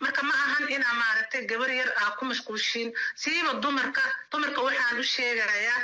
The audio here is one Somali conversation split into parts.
marka ma ahan inaa maaragtay gabar yar aa ku mashquulshiin siiba dumarka dumarka waxaan u sheegayaa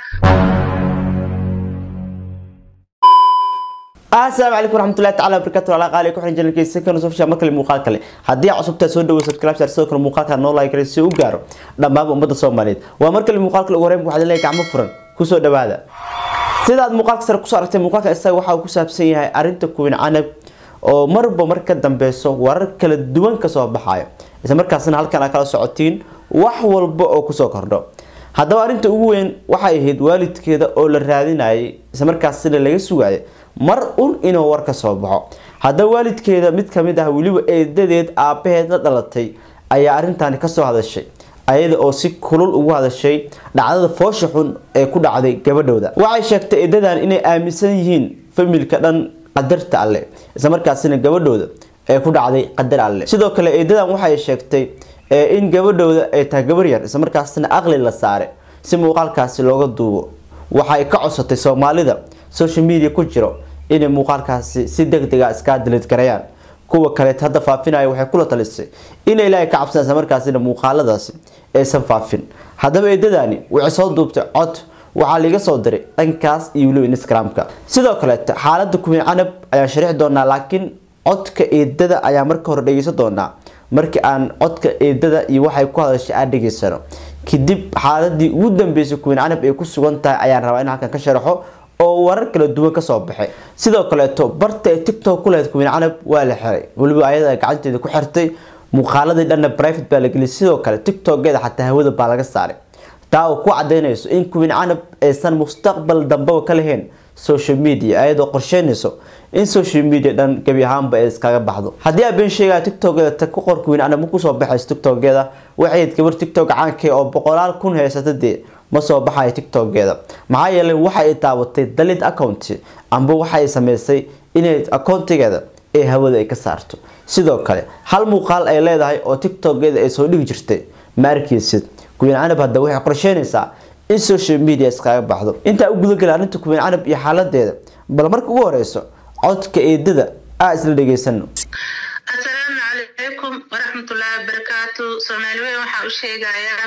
asalaamu calaykum waraxmatullahi tacala wabarakatu ala qaali ku xiran janalkiisa kana soo fishaa markale muuqaal kale haddii cusubtaa soo dhawo subscribe share sidoo kale muuqaalka noo like kale si u gaaro dhammaanba ummadda soomaaliyeed waa markale muuqaalka ugu horeyn waxaad leeyahay gacmo furan kusoo dhawaada sidaad muuqaalka sare kusoo aragtay muuqaalka isaga waxa uu ku saabsan yahay arrinta kuwin canab oo marba mar ka dambeyso warar kala duwan kasoo baxayo isla markaasna halkan aad kala socotiin wax walba oo kusoo kordho haddaba arrinta ugu weyn waxay ahayd waalidkeeda oo la raadinayay isla markaasina laga sugayo mar un inuu war ka soo baxo haddaba waalidkeeda mid kamid ah weliba eedadeed aabaheed la dhalatay ayaa arrintaani kasoo hadashay ayada oo si kulul ugu hadashay dhacdada foosha xun ee ku dhacday gabadhooda waxay sheegtay eedadan inay aaminsan yihiin familka dhan qadarta alle isla markaasina gabadhooda ee ku dhacday qadar alle sidoo kale eedadan waxay sheegtay in gabadhooda ay tahay gabar yar isla markaasina aqli la saare si muuqaalkaasi looga duubo waxay ka codsatay soomaalida social media ku jiro inay muuqaalkaasi si degdega iskaa dilid garayaan kuwa kaleet hadda faafinaya waxay kula talisay inay ilaahay ka cabsan isla markaasina muuqaaladaasi aysan faafin haddaba eedadani waxay soo duubtay cod waxaa liiga soo diray dhankaas iyo weliba instagramka sidoo kaleet xaalada kuwiin canab ayaan sharixi doonaa laakiin codka eedada ayaa marka hore dhegeysan doonaa markii aan codka eedada iyo waxay ku hadashay aan dhegeysano kadib xaaladii ugu dambeysay kuwiin canab ay ku sugan tahay ayaan rabaa in halkan ka sharaxo oo warar kala duwan kasoo baxay sidoo kaleeto barta ee tiktok ku lehed kuwiin canab waa la xiray weliba ayada gacanteeda ku xirtay muuqaaladii dhanna private baa la geliyay sidoo kale tiktokeeda xataa hawada baa laga saaray taa oo ku cadaynayso in kuwiin canab aysan mustaqbal dambaba ka lahayn social media ayadoo qorsheynayso in social media dhan gebi ahaanba ay iskaga baxdo haddii aa been sheegaya tiktokeeda ta ku qor kuwiin canab ma kusoo baxayso tiktokeeda waxay gabar tiktok caankee oo boqolaal kun haysata dee ma soo baxayo tiktokeeda maxaa yeelay waxa ay daabatay dalid account amba waxay sameysay inay accountigeeda ee hawada ay ka saarto sidoo kale hal muuqaal ay leedahay oo tiktokeeda ay soo dhigi jirtay ma arkeysid kuwiin canab hadda waxay qorsheynaysaa in social media iskaga baxdo intaa u gudagala arrinta kuwiin canab iyo xaaladeeda bal marka ugu horeyso codka eedada aa isla dhegeysano assalaamu calaykum waraxmatullaahi wabarakaatu soomaali weyn waxaa u sheegayaa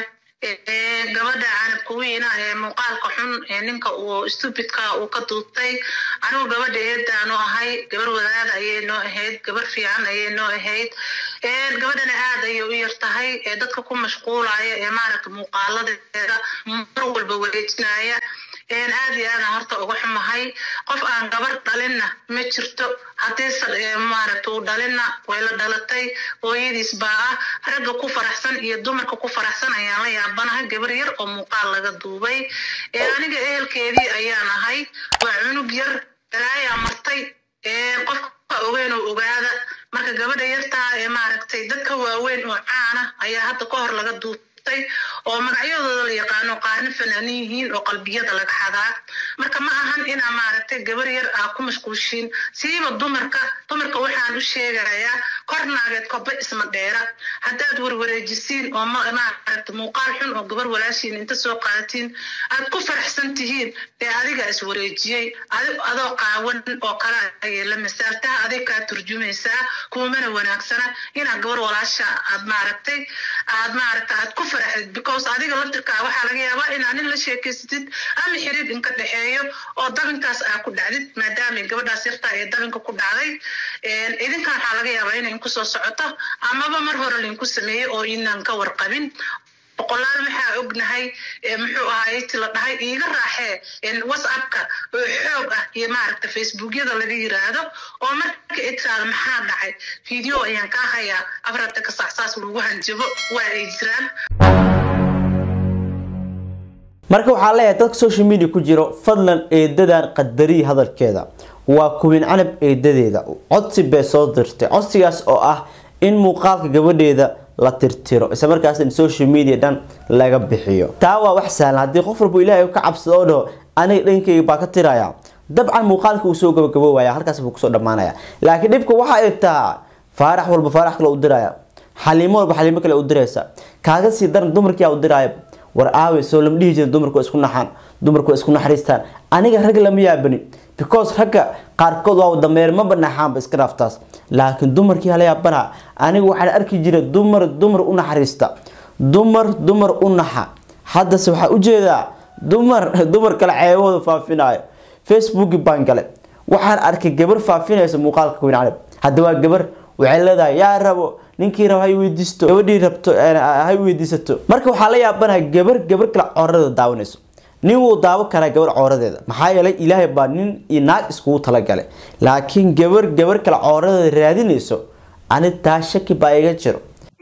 gabadha canabka weyna ee muuqaalka xun ee ninka uu stupidka uu ka duubtay anigu gabadha eedaanu ahay gabar wadaada ayay noo ahayd gabar fiican ayay noo ahayd gabadhana aad ayay u yar tahay ee dadka ku mashquulaya ee maaragta muuqaaladeeda mar walba wareejinaya aad iyo aadan horta uga xumahay qof aan gabar dhalinna ma jirto haddiise maaragta uu dhalinna way la dhalatay hooyadiis baa ah ragga ku faraxsan iyo dumarka ku faraxsan ayaan la yaabanahay gabar yar oo muuqaal laga duubay aniga ehelkeedii ayaan ahay waa cunug yar galaayaa martay qofka ogeyn oo ogaada marka gabadha yartaa ee maaragtay dadka waaweyn oo caana ayaa hadda ka hor laga duubtay oo magacyadooda la yaqaano qaarna fanaanin yihiin oo qalbiyada laga xadaa marka ma ahan inaa maaragtay gabar yar aa ku mashquulshiin siiba dumarka dumarka waxaan u sheegayaa kor naageed koba isma dheera haddaad warwareejisiin oo maaragta muuqaal xun oo gabar walaashiin inta soo qaadatiin aad ku faraxsan tihiin ee adiga is wareejiyey adoo qaawan oo kale ayay la masaaltaha adig kaa turjumaysaa kuumana wanaagsana inaad gabar walaasha aad maaragtay aad maaragta aad ku faraxdid because adiga laftirkaa waxaa laga yaabaa inaa nin la sheekeysatid ama xiriir inka dhexeeyo oo dabinkaas aa ku dhacdid maadaama gabadhaas yartaa ee dabinka ku dhacday idinkan waxaa laga yaabaa inay inku soo socoto amaba mar hore lainku sameeyey oo inaan ka warqabin boqolaal maxaa ognahay muxuu ahaay ti la dhahay iiga raaxee whatsappka oo xoog ah iyo maaragta facebookyada laga yiraahdo oo marka itaada maxaa dhacay video ayaan kaa hayaa afarta ka saacsaas lagu hanjabo waa ay jiraan marka waxaa leeyahay dadka social media ku jiro fadlan eedadan qadariyi hadalkeeda waa kuwiin canab eedadeeda codsi bay soo dirtay codsigaas oo ah in muuqaalka gabadheeda la tirtiro isla markaas in social media dhan laga bixiyo taa waa wax sahlan haddii qof walba ilaahay ka cabsado oo dhaho aniga dhankayga baa ka tiraya dabcan muuqaalka uu soo gabagaboobaya halkaas buu kusoo dhammaanaya laakiin dhibka waxa ay tahay faarax walba faarax kale u diraya xaliimo walba xaliimo kale u diraysa kaaga sii daran dumarkiyaa u diraya war aawe soo lama dhihi jirin dumarku waa isku naxaan dumarku waa isku naxariistaan aniga rag lama yaabani because ragga qaarkood waa dameer ma banaxaanba iska dhaaftaas laakiin dumarkii hala yaabana anigu waxaan arki jiray dumar dumar u naxariista dumar dumar u naxa haddase waxaa ujeedaa dumar dumar kale ceebahooda faafinayo facebooki baan gale waxaan arkay gabar faafinaysa muuqaalka weyn canab hadda waa gabar waxay leedahay yaa rabo ninkii rabo hay weydiisto gabadhii rabto hay weydiisato marka waxaa la yaabanaha gabar gabar kale cooradeeda daawanayso nin wuu daawo karaa gabar cooradeeda maxaa yeelay ilaahay baa nin iyo naag iskugu talagalay laakiin gabar gabar kale cooradeeda raadinayso ani taa shaki baa iga jiro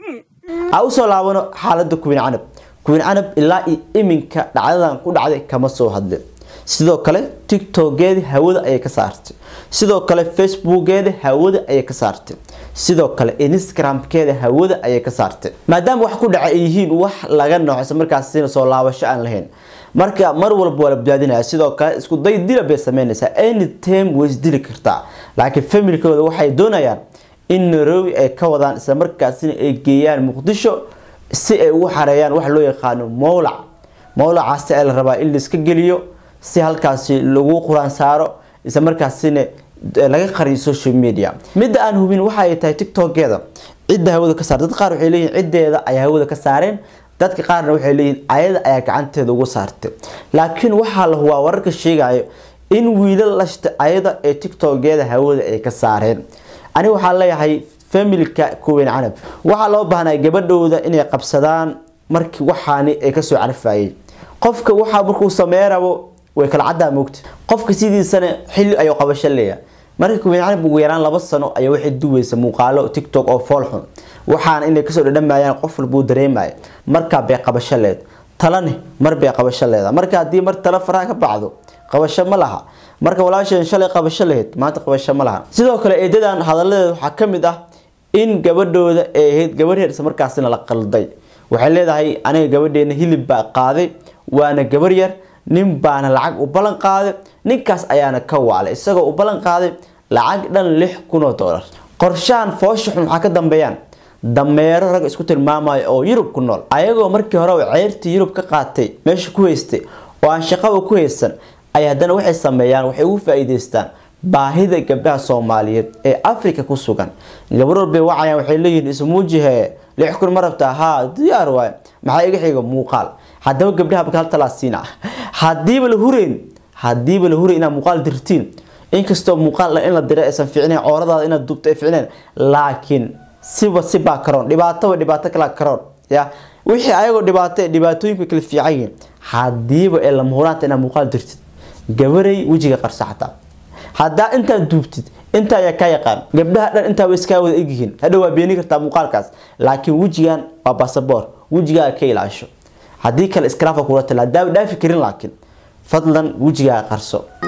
ha usoo laabano xaalada kuwin canab kuwin canab ilaa iyo iminka dhacdadan ku dhacday kama soo hadlin sidoo kale tiktokeedi hawada ayay ka saartay sidoo kale facebookeeda hawada ayay ka saartay sidoo kale instagramkeeda hawada ayay ka saartay maadaama wax ku dhaca ay yihiin wax laga nooxsa markaasina soo laabasho aan lahayn marka mar walba waa la badbaadinaya sidoo kale isku day dila bay sameynaysaa anytime way isdili kartaa laakiin familkooda waxay doonayaan in nairobi ay ka wadaan isla markaasina ay geeyaan muqdisho si ay ugu xareeyaan wax loo yaqaano mowlac mowlacaasi ay la rabaa in laiska geliyo si halkaasi lagu quraan saaro isla markaasina laga qariyo social media midda aan hubin waxay tahay tiktokeeda cidda hawada ka saar dad qaar waxay leeyihin ciddeeda ayaa hawada ka saareen dadka qaarna waxay leeyihin ayada ayaa gacanteeda uga saartay laakiin waxaa la hubaa wararka sheegayo in wiilal lashta ayada ee tiktokeeda hawada ay ka saareen ani waxaa leeyahay familka kuweyn canab waxaa loo baahnaa gabadhooda inay qabsadaan markii waxaani ay kasoo carfayeen qofka waxaa markuu samey rabo way kala caddaa moogta qofka sidiisana xilli ayuu qabasho leeyahay marka kuweyn canab ugu yaraan laba sano ayaa waxay duweysa muuqaalo tiktok oo foolxun waxaana inay kasoo dhadhamayaan qof walbuu dareemaya markaa bay qabasho leed talane mar bay qabasho leedahay marka haddii mar tala faraha ka bacdo qabasho ma laha marka walaasheen shalay qabasho lahayd maanta qabasho ma laha sidoo kale eedadan hadaladeeda waxaa ka mid ah in gabadhooda ay ahayd gabadh heer isla markaasina la qalday waxay leedahay aniga gabadheena hilib baa qaaday waana gabar yar nin baana lacag u ballan qaaday ninkaas ayaana ka waalay isagoo u ballan qaaday lacag dhan lix kun oo doolar qorshahan foosha xun waxaa ka dambeeyaan dameero rag isku tilmaamayo oo yurub ku nool ayagoo markii hore ceyrtii yurub ka qaatay meesha ku haystay oo aan shaqaba ku haysan ay haddana waxay sameeyaan waxay ugu faa-iideystaan baahida gabdhaha soomaaliyeed ee africa ku sugan gabar walbay wacayaan waxay leeyihiin ismuujihe lix kun ma rabtaa haa diyaar waay maxaa iga xiga muuqaal haddaba gabdhaha bakal talaasiina hadiiba la hureyn hadiiba la hureyn inaad muuqaal dirtiin inkastoo muuqaal in la diray aysan fiicnayn cooradaada inaad duubto ay fiicnayn laakiin siba sibaa karoon dhibaatoba dhibaato kala karoon ya wixii ayagoo dhibaato dhibaatooyinka kala fiican yihiin hadiiba ee lama huraanta inaad muuqaal dirtid gabaray wejiga qarsa xataa haddaa intaad duubtid intaa ayaa kaa yaqaan gabdhaha dhan intaa way iskaa wada egyihiin hadhow waa beeni kartaa muuqaalkaas laakiin wejigan waa basaboor wejigaaga ka ilaasho haddii kale iskraafa kula tala haddaa dhaafi karin laakiin fadlan wejigaaga qarso